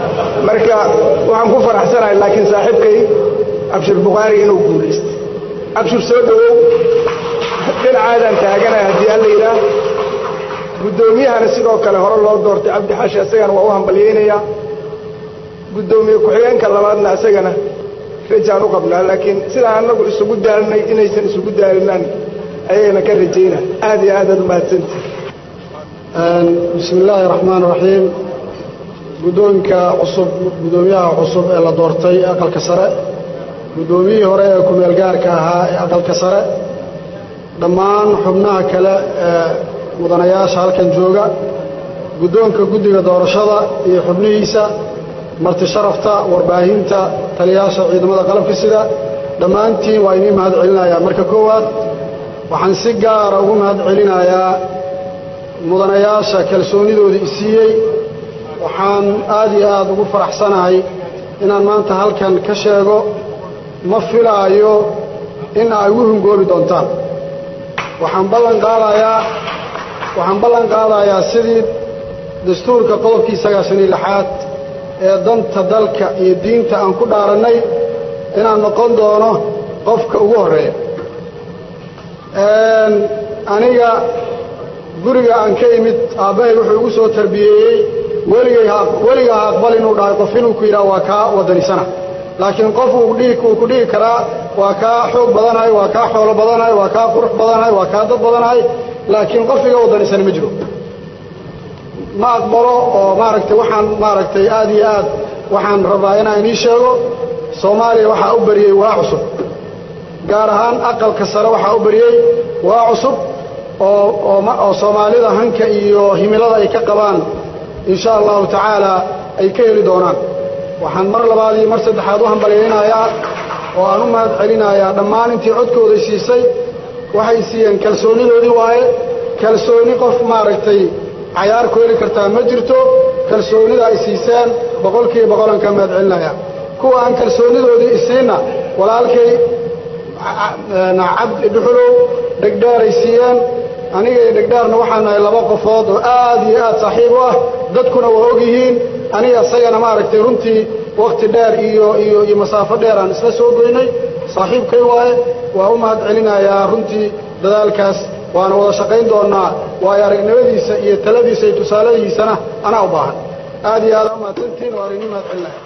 marka waxaan ku faraxsanahay laakiin saaxiibkay abshir bukhaari inuu guulaystay cabshir soo dhowow dhinacaadaan taaganahay haddii alla yidhaah guddoomiyahana sidoo kale hore loo doortay cabdi xashi isagana waa u hambalyaynayaa guddoomiye ku-xigeenka labaadna isagana rajaan u qabnaa laakiin sidaan annagu isugu daalinay inaysan isugu daalinaan ayagana ka rajayna aad iyo aad aad umahadsantihi bismi illaahi raxmaan raxiim guddoonka cusub guddoomiyaha cusub ee la doortay aqalka sare guddoomiyihii hore ee ku-meel gaarka ahaa ee aqalka sare dhammaan xubnaha kale ee mudanayaasha halkan jooga guddoonka guddiga doorashada iyo xubnihiisa marti sharafta warbaahinta taliyayaasha ciidamada qalabka sida dhammaantiin waa inii mahad celinayaa marka koowaad waxaan si gaara ugu mahad celinayaa mudanayaasha kalsoonidoodii isiiyey waxaan aad iyo aad ugu faraxsanahay inaan maanta halkan ka sheego ma filaayo in ay igu hungoobi doontaan waxaan ballan qaadayaa waxaan ballan qaadayaa sidii dastuurka qodobkii sagaashan iyo lixaad ee danta dalka iyo diinta aan ku dhaarannay inaan noqon doono qofka ugu horreeya aniga guriga aan ka imid aabbahay wuxuu igu soo tarbiyeeyey weligay weliga ha aqbal inuu dhahay qof inuu ku yidhaha waa kaa wadanisana laakiin qof uu ku dhihi karaa waa kaa xoog badanahay waa kaa xoolo badanahay waa kaa qurux badanahay waa kaa dad badanahay laakiin qof iga wadanisana ma jiro ma aqbalo oo maaragtay waxaan maaragtay aad iyo aad waxaan rabaa inaan inii sheego soomaaliya waxaa u bariyey waa cusub gaar ahaan aqalka sare waxaa u bariyey waa cusub oo oo soomaalida hanka iyo himilada ay ka qabaan insha allahu tacaala ay ka heli doonaan waxaan mar labaad iyo mar saddexaad u hambalyaynayaa oo aan u mahad celinayaa dhammaan intii codkooday siisay waxay siiyeen kalsoonidoodii waaye kalsooni qof maaragtay cayaar ku heli kartaa ma jirto kalsoonida ay siiseen boqolkiiba boqolan ka mahad celinaya kuwa aan kalsoonidoodii isiinna walaalkay cabdi dhuxulow dhegdheeray siiyeen aniga iyo dhegdheerna waxaan nahay laba qofood oo aad iyo aad saaxiib u ah dadkuna waa og yihiin aniga isagana maaragtay runtii wakhti dheer iyo iyo iyo masaafo dheer aan isla soo goynay saaxiibkay waaye waa u mahad celinayaa runtii dadaalkaas waana wada shaqayn doonnaa waayo aragnimadiisa iyo taladiisa iyo tusaaladiisana anaa u baahan aad iyo aad umahadsantiin waan inii mahad celinaya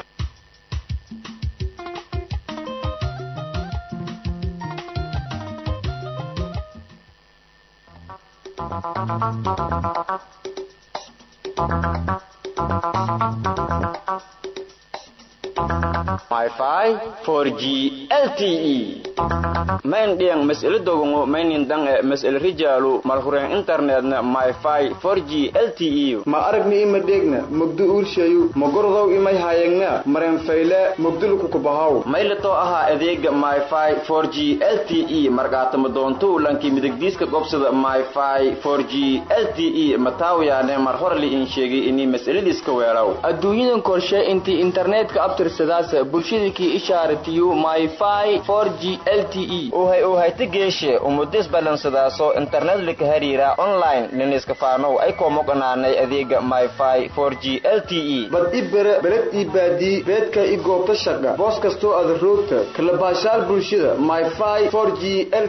Wi-Fi 4G LTE main diang mas'ala dogongo mainin dang e mas'ala rijalu malhuren internetna Wi-Fi 4G LTE ma aragni ima degna mugdu urshayu magordow imay hayagna maren fayle mugdulu ku bahaw maylato aha adeega Wi-Fi 4G LTE markaatama doonto lanki midigdiiska gobsada Wi-Fi 4G LTE mataawiyaane mar hore li in sheegay inii mas'aladiiska weelaw adduunyadan korshe intii internetka abtirsadaas bulshadakii ishaaratiyo myfi 4g lte uhay uhayta geeshe umudis balansadaaso internet lika hariira online liniska faanow ay koomoqanaanay adeega myfi 4g lte bad i bere beled ii baadii beedka i goobta shaqa boos kastoo aad roogta kala baashaal bulshada myfi 4g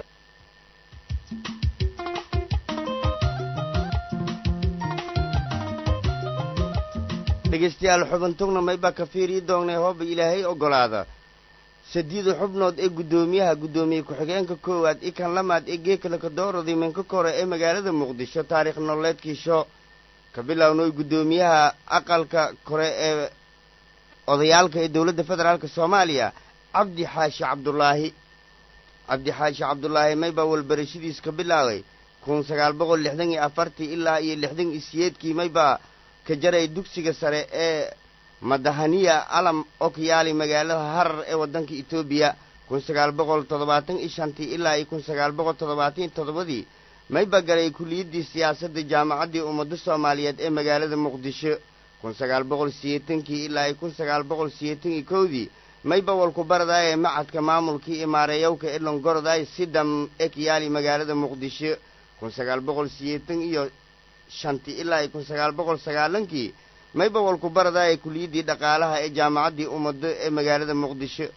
dhegaystayaal xubintugna mayba ka fiiriyi doonnay hooba ilaahay oggolaada sadiida xubnood ee guddoomiyaha guddoomiye ku-xigeenka koowaad i kan lamaad ee geekalaka dooradii minka kore ee magaalada muqdisho taariikh nololeedkiisho ka bilownoy guddoomiyaha aqalka kore ee odayaalka ee dowladda federaalk soomaaliya cabdi xaashi cabdulaahi cabdi xaashi cabdulaahi mayba walbarashadiis ka bilaabay kun sagaal boqol lixdan iyo afartii ilaa iyo lixdan iyo siyeedkii mayba ka jaray dugsiga sare ee madahaniya alam okyaali magaalada harar ee waddanka etoobiya kun sagaal boqol toddobaatan iyo shantii ilaa iyo kun sagaal boqol toddobaatan iyo toddobadii mayba galay kuliyaddii siyaasadda jaamacaddii ummadda soomaaliyeed ee magaalada muqdisho kun sagaal boqol siyeetankii ilaa iyo kun sagaal boqol siyeetan iyo kowdii mayba walku baradaayee macadka maamulkii imaarayowka ee longoroday sidam ekyaali magaalada muqdisho kun sagaal boqol siyeetan iyo shantii ilaa iyo kun sagaal boqol sagaalankii mayba walku baradaayee kuliyaddii dhaqaalaha ee jaamacaddii ummaddo ee magaalada muqdisho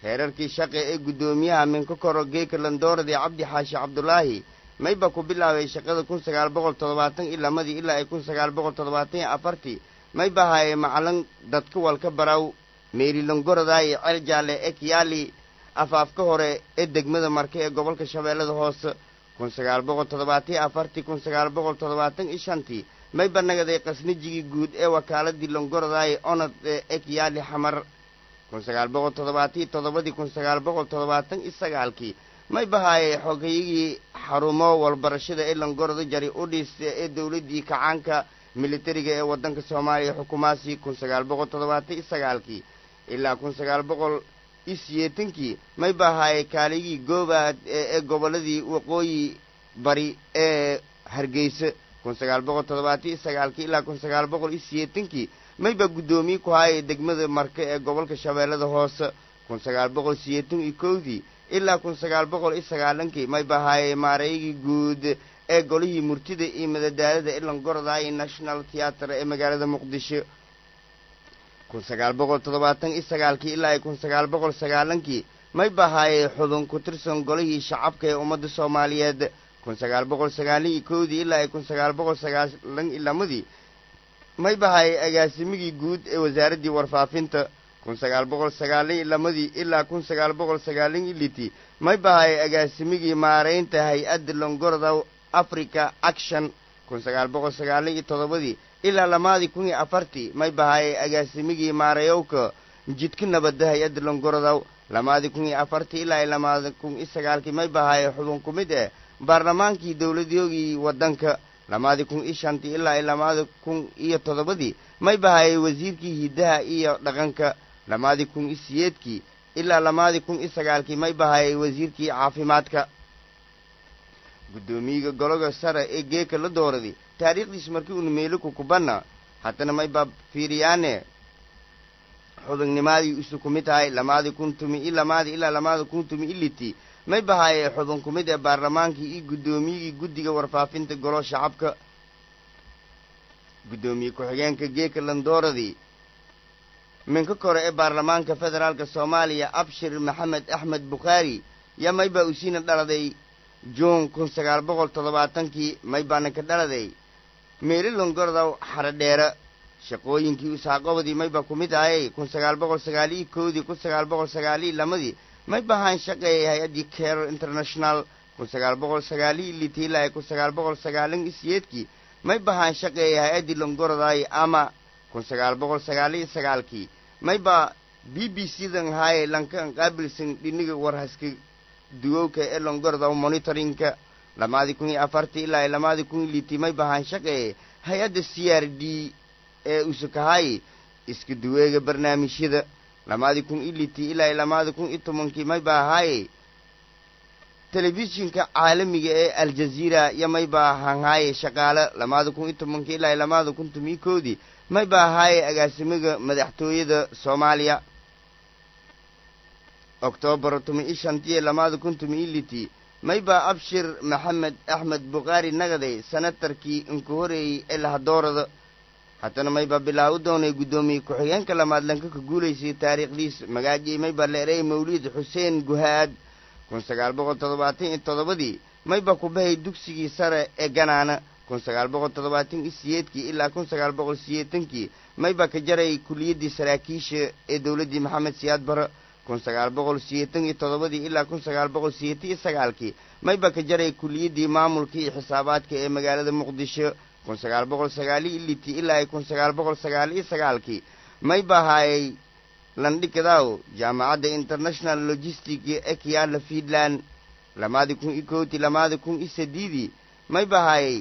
heerarkii shaqe ee guddoomiyaha minka koro geeka landooradii cabdi xaashi cabdulaahi mayba ku bilaabay shaqada kun sagaal boqol toddobaatan iyo lamadii ilaa ay kun sagaal boqol toddobaatan iyo afartii mayba haye macalin dadka walka baraw meerilongorodaay ceel jaalle ee kiyaali afaafka hore ee degmada marke ee gobolka shabeellada hoose kun sagaal boqol toddobaatan iyo afartii kun sagaal boqol toddobaatan iyo shantii mayba nagaday qasnijigii guud ee wakaaladii longorodaay onad ee kiyaali xamar kun sagaal boqol toddobaatan iyo toddobadii kun sagaal boqol toddobaatan iyo sagaalkii may bahaayey xogayigii xarumo walbarashada ee langoroda jari udhis ee dowladdii kacaanka militariga ee waddanka soomaaliya xukumaasi kun sagaal boqol toddobaatan iyo sagaalkii ilaa kun sagaal boqol iyo siyeetankii may bahaayey kaaligii goobaad ee gobolladii waqooyi bari ee hargeysa kun sagaal boqol toddobaatan iyo sagaalkii ilaa kun sagaal boqol iyo siyeetankii mayba guddoomiye ku haayay degmada marke ee gobolka shabeellada hoose kun sagaal boqol siyeetan iyo kowdii ilaa kun sagaal boqol iyo sagaalankii may bahaayey maareygii guud ee golihii murtida iyo madadaalada ee langorodaay national theatre ee magaalada muqdisho kun sagaal boqol toddobaatan iyo sagaalkii ilaa kun sagaal boqol sagaalankii may bahaayey xubin ku tirsan golihii shacabka ee ummadda soomaaliyeed kun sagaal boqol sagaalan iyo kowdii ilaa kun sagaal boqol sagaalan iyo lamadii may bahaayey agaasimigii guud ee wasaaraddii warfaafinta kun sagaal boqol sagaalan iyo lamadii ilaa kun sagaal boqol sagaalan iyo litii may bahaayey agaasimigii maaraynta hay-adda longoroda africa action kun sagaal boqol sagaalan iyo toddobadii ilaa lamaadii kun iyo afartii may bahaayey agaasimigii maarayowka jidka nabadda hay-adda longorodow lamaadii kun iyo afartii ilaa iyo lamaadi kun iyo sagaalkii may bahaayey xubin ku mid eh baarlamaankii dowladyoogii waddanka lamaadii kun iyo shantii ilaa iyo lamaadi kun iyo toddobadii may bahaayey wasiirkii hiddaha iyo dhaqanka lamaadii kun iyo siyeedkii ilaa lamaadii kun iyo sagaalkii may bahaayey wasiirkii caafimaadka guddoomiyiga gologa sare ee geeka la dooraday taariikhdiis markii uuna meeliku kubanna haddana may baa fiiriyaane xubinnimadii isu ku mid tahay lamaadii kun tumi iyo lamaadii ilaa lamaadi kun tumi iyo litii may bahaayey xubin ku mid ee baarlamaankii iyo guddoomiyigii guddiga warfaafinta golo shacabka guddoomiye ku-xigeenka geeka landooradii minka kore ee baarlamaanka federaalka soomaaliya abshir maxamed axmed bukhaari yaa may baa usiina dhaladay juun kun sagaal boqol toddobaatankii may baana ka dhaladay meeli longorodow xaradheera shaqooyinkii usaaqobadii may baa ku mid ahayey kun sagaal boqol sagaaliyo kowdii kun sagaal boqol sagaaliyo lamadii may bahaan shaqeeyay hay-addii care international kun sagaal boqol sagaaliyo litii ilaa kun sagaal boqol sagaalan iyo siyeedkii may bahaan shaqeeyay hay-addii longoroday ama kun sagaal boqol sagaaliyo sagaalkii may baa b b c dan haaye lankan qaabilsan dhiniga warhaska duwowka ee longorodow monitoringka lamaadii kun iyo afartii ilaa lamaadii kun iyo litii may bahaan shaqeeyay hay-adda c r d ee usukahaayi iska duweega barnaamijyada lamaadii kun iyo litii ilaa lamaadii kun iyo tobankii may baa ahaaye telefishinka caalamiga ee aljaziira iyo may baa hanhaaye shaqaale lamaada kun iyo tobankii ilaa lamaada kun tomiyo koodii may baa ahaaye agaasimiga madaxtooyada soomaaliya oktoobar tomi iyo shantiyo lamaada kun tomi iyo litii may baa abshir maxamed axmed bukhaari nagaday senatarkii inka horeeyey ee lahadoorada haddana may baa bilaaw doonay guddoomiye ku-xigeenka lamaad lanka ka guulaysay taariikhdiis magaajii may baa leeray mawliid xuseen guhaad kun sagaal boqol toddobaatan iyo toddobadii may baa ku bahay dugsigii sare ee ganaana kun sagaal boqol toddobaatan iyo siyeedkii ilaa kun sagaal boqol siyeetankii may baa ka jaray kuliyaddii saraakiisha ee dowladdii maxamed siyaad bare kun sagaal boqol siyeetan iyo toddobadii ilaa kun sagaal boqol siyeetan iyo sagaalkii may baa ka jaray kuliyaddii maamulka iyo xisaabaadka ee magaalada muqdisho kun sagaal boqol sagaaliyo litii ilaa kun sagaal boqol sagaal iyo sagaalkii may bahaayay landhigadaw jaamacadda international logistic ee kiyaala fiidland lamaadi kun iyo kowtii lamaadi kun iyo sadiidii may bahaayay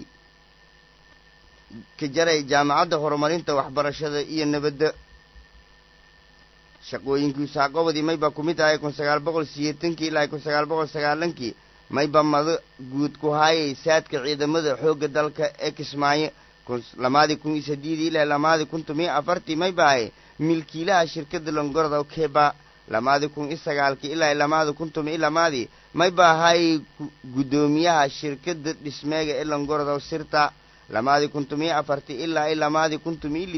ka jaray jaamacadda horumarinta waxbarashada iyo nabadda shaqooyinkii usaaqobadii may baa ku mid ahay kun sagaal boqol siyeetankii ilaa kun sagaal boqol sagaalankii mayba mado guud ku haayay saadka ciidamada xoogga dalka ee kismaayo lamaadii kun iyo sadiidii ilaa lamaadii kun tomiyo afartii may bahay milkiilaha shirkadda longorodow keba lamaadii kun iyo sagaalkii ilaa lamaadii kun tomiyo lamaadii may bahay guddoomiyaha shirkadda dhismeega ee longorodow sirta lamaadii kun tomiyo afartii ilaa lamaadii kun tomiyo liti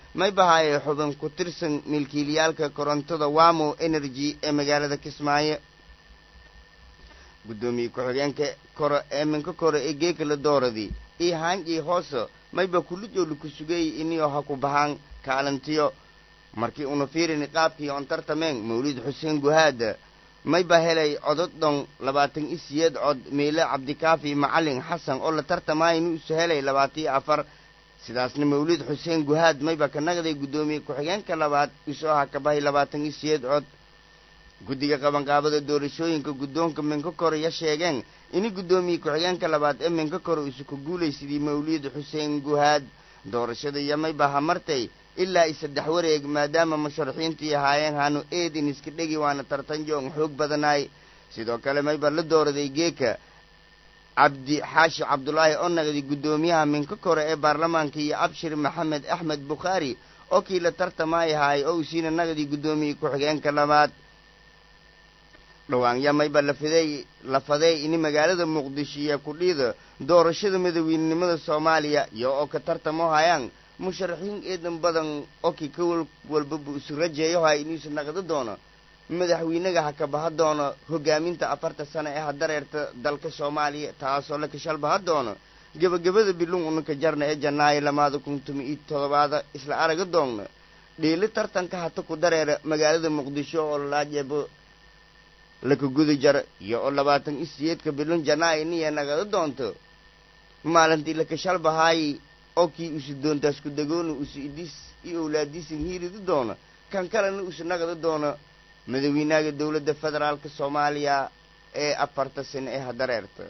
may bahaayay xubin ku tirsan milkiilayaalka korontada wamo energy ee magaalada kismaayo guddoomiye ku-xigeenka kore ee minka kore ee geeka la dooradii iyo haanjii hoose mayba kullijoolu ku sugayey iniyo ha ku bahaan kaalintiyo markii una fiirini qaabkii on tartameen mawlid xuseen guhaada mayba helay codod dhon labaatan iyo siyeed cod meele cabdikaafi macalin xasan oo la tartamaaynu isu helay labaatiyo afar sidaasna mawlid xuseen guhaad mayba ka naqday guddoomiye ku-xigeenka labaad isoo ha ka bahay labaatan iyo siyeed cod guddiga qabanqaabada doorashooyinka guddoonka minka kore ya sheegeen ini guddoomiye ku-xigeenka labaad ee minka kore isu ku guulaysidii mawlid xuseen guhaad doorashada iyo mayba ha martay ilaa i saddex wareeg maadaama musharaxiintii ahaayeen haanu eedin iska dhegi waana tartanjoong xoog badanaay sidoo kale mayba la dooraday geeka cabdi xaashi cabdulaahi oo naqdi guddoomiyaha minka kore ee baarlamaanka iyo abshir maxamed axmed bukhaari oo kii la tartamaay ahaay oo usiina naqdi guddoomiye ku-xigeenka labaad dhawaanya mayba lafaday lafaday ini magaalada muqdisho iyo kudhiida doorashada madaweynenimada soomaaliya iyo oo ka tartamo hayaan musharaxiin eedan badan oo kii ka wal walbaba isu rajeeyo hay inuusu naqdo doono madaxweynaga ha ka baha doono hogaaminta afarta sano ee hadareerta dalka soomaaliya taasoo la kashalbaha doono gebagabada bilung unanka jarna ee janaayo lamaada kun tumi iyo todobaada isla araga doonna dhiili tartanka hata ku dareera magaalada muqdisho oo laajeebo laka guda jara iyo oo labaatan iyo siyeedka bilun janaayo niya nagada doonto maalintii lakashalbahaayi oo kii usu doontaas ku dagoona usu idis iyo owlaadiisan hiiridi doono kan kalena usu naqda doono madaweynaaga dowladda federaalka soomaaliya ee afarta sano ee hadareerta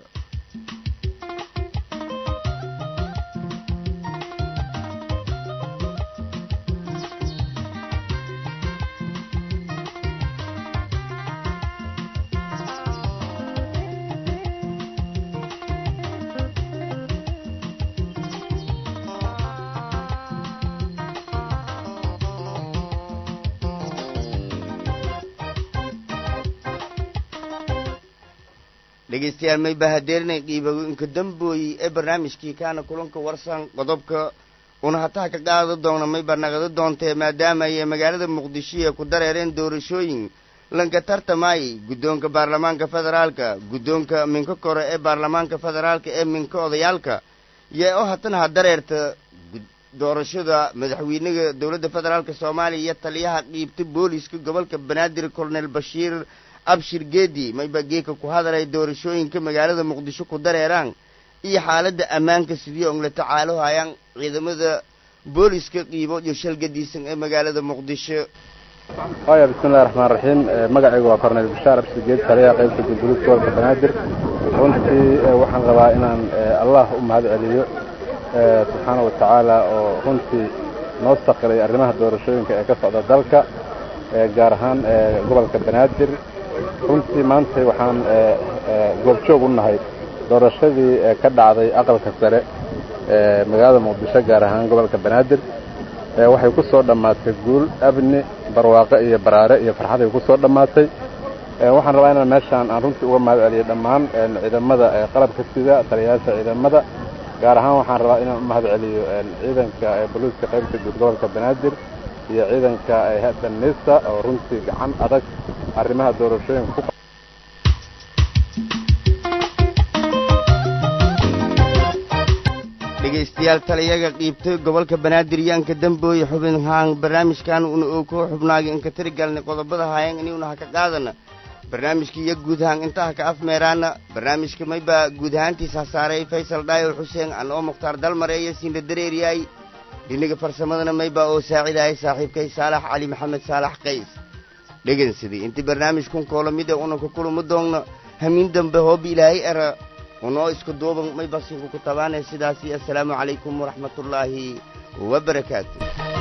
dhegeystayaal may bahadeerinay qiibagooyinka dambooyi ee barnaamijkii kaana kulanka warsan qodobka una hataha ka qaada doona mayba naqdo doontee maadaama ay magaalada muqdisho ee ku dareereen doorashooyin lanka tartamaayay guddoonka baarlamaanka federaalka guddoonka minka kore ee baarlamaanka federaalka ee minka odayaalka yee oo hatana ha dareerta doorashada madaxweynaga dowladda federaalka soomaaliya iyo taliyaha qiibta booliska gobolka banaadir colonel bashiir abshir geedi mayba geeka ku hadalay doorashooyinka magaalada muqdisho ku dareeraan iyo xaaladda ammaanka sidii on la tacaalo hayaan ciidamada booliska qiibo iyo shalgadiisan ee magaalada muqdisho haya bismillahi raxmaan raxiim magacaygu waa cornel bashaar abshir geedi taliyaha qaybta gudgurid gobolka banaadir runtii waxaan rabaa inaan allah u mahad celiyo subxaana wa tacaala oo runtii noo sakiray arrimaha doorashooyinka ee ka socda dalka gaar ahaan gobolka banaadir runtii maanta waxaan goobjoog u nahay doorashadii ka dhacday aqalka sare ee magaalada muqdisho gaar ahaan gobolka banaadir waxay ku soo dhammaatay guul abni barwaaqo iyo baraare iyo farxad ay ku soo dhammaatay waxaan rabaa inaan meeshaan aan runtii uga mahad celiyo dhammaan ciidamada qalabka sida taliyayaasha ciidamada gaar ahaan waxaan rabaa inaan u mahad celiyo ciidanka boliiska qaybta guud gobolka banaadir iyo ciidanka hay-adda nisa oo runtii gacan adag arrimaha doorashooyinka ku dhegaystayaal taliyaga qiibtay gobolka banaadir yaanka dambooye xubin haan barnaamijkan una oo koo xubnaagay inka tiri galnay qodobada hayan inuuna ha ka qaadana barnaamijka iyo guud ahaan intaha ka afmeeraana barnaamijka mayba guud ahaantiisa hasaaray faysal dhaayo xuseen an oo mukhtaar dalmareeyo siinla dareeriyay dhinaga farsamadana mayba oo saacidaayay saaxiibkay saalax cali maxamed saalax qays dhegansidii intii barnaamijkun koolamida una ku kulamo doonna hamiin dambe hoobi ilaahay era unoo isku duuban may basinku ku tabaanay sidaasi assalaamu calaykum waraxmatullaahi wabarakaatu